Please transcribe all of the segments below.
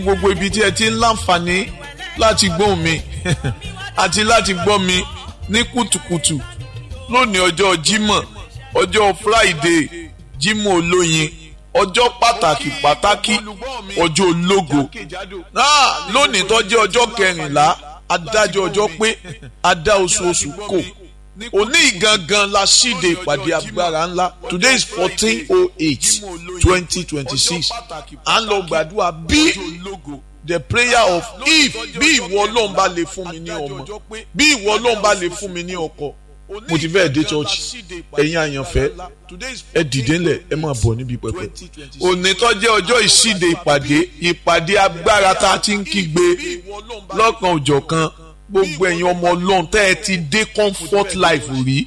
gbogbo ibi tí ẹ ti ń láǹfààní láti gbóhùn mi àti láti gbọ́ mi ní kùtùkùtù lónìí ọjọ́ Jímọ̀ ọjọ́ Friday Jímọ̀ olóyin ọjọ́ pàtàkì pàtàkì ọjọ́ ológo náà lónìí tó jẹ́ ọjọ́ kẹrìnlá adájọ́ ọjọ́ pé adá oṣooṣù kò òní gangan la ṣíde ìpàdé agbára ńlá today is fourteen oh eight twenty twenty six à ń lọ gbàdúrà bí the prayer of if bí ìwọ ọlọ́run bá lè fún mi ní ọmọ bí ìwọ ọlọ́run bá lè fún mi ní ọkọ mo ti fẹ́ dé church ẹ̀yin àyànfẹ́ ẹ dìde ńlẹ̀ ẹ máa bọ̀ níbi pẹpẹ. òní tó jẹ́ ọjọ́ ìṣíde ìpàdé ìpàdé agbára tá a ti ń kígbe lọ́kan òjọ̀kan gbogbo ẹ̀yin ọmọ ọlọ́run tẹ́ ẹ ti dé comfort life rí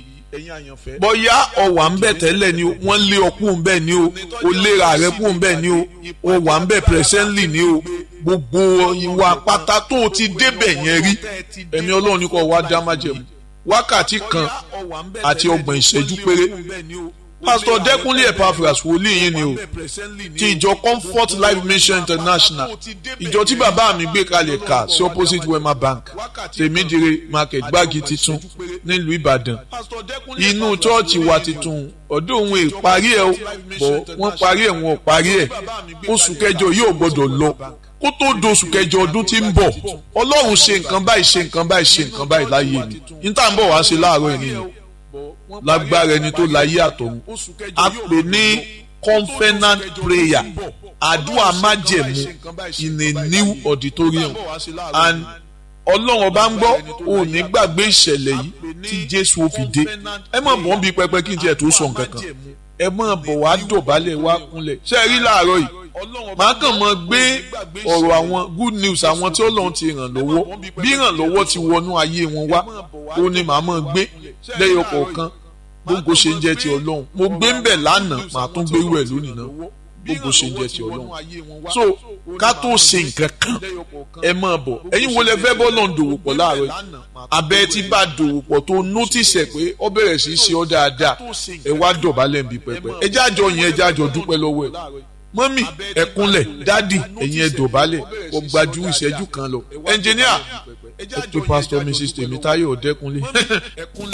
bóyá ọ̀wà ń bẹ̀ tẹ́lẹ̀ ni o wọ́n lé ọkùn ń bẹ̀ ni o o léra rẹ̀ kùn ń bẹ̀ ni o o wà ń bẹ̀ presently ni o gbogbo ìwà pátá tó o ti débẹ̀ yẹn rí ẹ̀mí ọlọ́run ní kò wá dá májẹ̀mú wákàtí kan àti ọgbọ̀n ìṣẹ́jú péré pásítọ̀ dẹ́kunlé epaphras wòlíì yín ni o ti ìjọ comfort life mission international ìjọ tí bàbá mi gbé kalẹ̀ ká sí opposite wema bank tèmídìrè market gbági titun nílùú ìbàdàn inú chọ́ọ̀chì wa titun ọdún òun ìparí ẹ̀ bọ̀ wọ́n parí ẹ̀ wọn ò parí ẹ̀ oṣù kẹjọ yóò gbọ́dọ̀ lọ kó tó doṣù kẹjọ ọdún tí ń bọ̀ ọlọ́run ṣe nǹkan báyìí ṣe nǹkan báyìí ṣe nǹkan báyìí láyé mi níta ń bọ̀ wá ṣe láàárọ̀ ẹ̀ nìyẹn lágbára ẹni tó láyé àtọ̀run a pè ní confenant prayer àdúrà májẹ̀mú in a new auditorium and ọlọ́run ọba ń gbọ́ ò ní gbàgbé ìṣẹ̀lẹ̀ yìí tí jésù ó fi dé ẹ má bọ̀ ń bi pẹpẹ kí n tiẹ̀ tó sọ nǹkan kan ẹ má bọ̀ wá dọ̀bálẹ̀ wá kúnlẹ̀ ṣe é rí láàárọ̀ yìí màá kàn mọ́ gbé ọ̀rọ̀ àwọn good news àwọn tí ọlọ́run ti ràn lọ́wọ́ bí ìrànlọ́wọ́ ti wọnú ayé wọn wá ó ní màá mọ́ gbé lẹ́yọ kọ̀ọ̀kan gbogbo ṣe ń jẹ́ ti ọlọ́run mo gbé ń bẹ̀ lánàá màá tún gbé wẹ̀ lónìí náà gbogbo ṣe ń jẹ́ ti ọlọ́run so ká tó ṣe nǹkan kan ẹ máa bọ̀ ẹ̀yin wo lẹ fẹ́ bọ́ lọ́n dòwò pọ̀ láàárọ̀ yìí abẹ́ tí bá dòwò pọ̀ tó nótìsì ẹ̀ pé ọ bẹ̀rẹ̀ sí í ṣe ọ́ dáadáa ẹ wá dọ̀bálẹ̀ ń bi pẹpẹ ẹ jẹ́ àjọ yẹn ẹ jẹ́ àjọ dúpẹ́ lọ́wọ́ ẹ̀ mọ́mì ẹ̀kúnlẹ̀ dádì ẹ̀yin ẹ̀ dọ̀bálẹ̀ kò gbajú ìṣẹ́jú kan lọ ẹnjìníà ẹ pé pásítọ̀ mrs tèmítáyọ̀ ọ̀dẹ́kunlé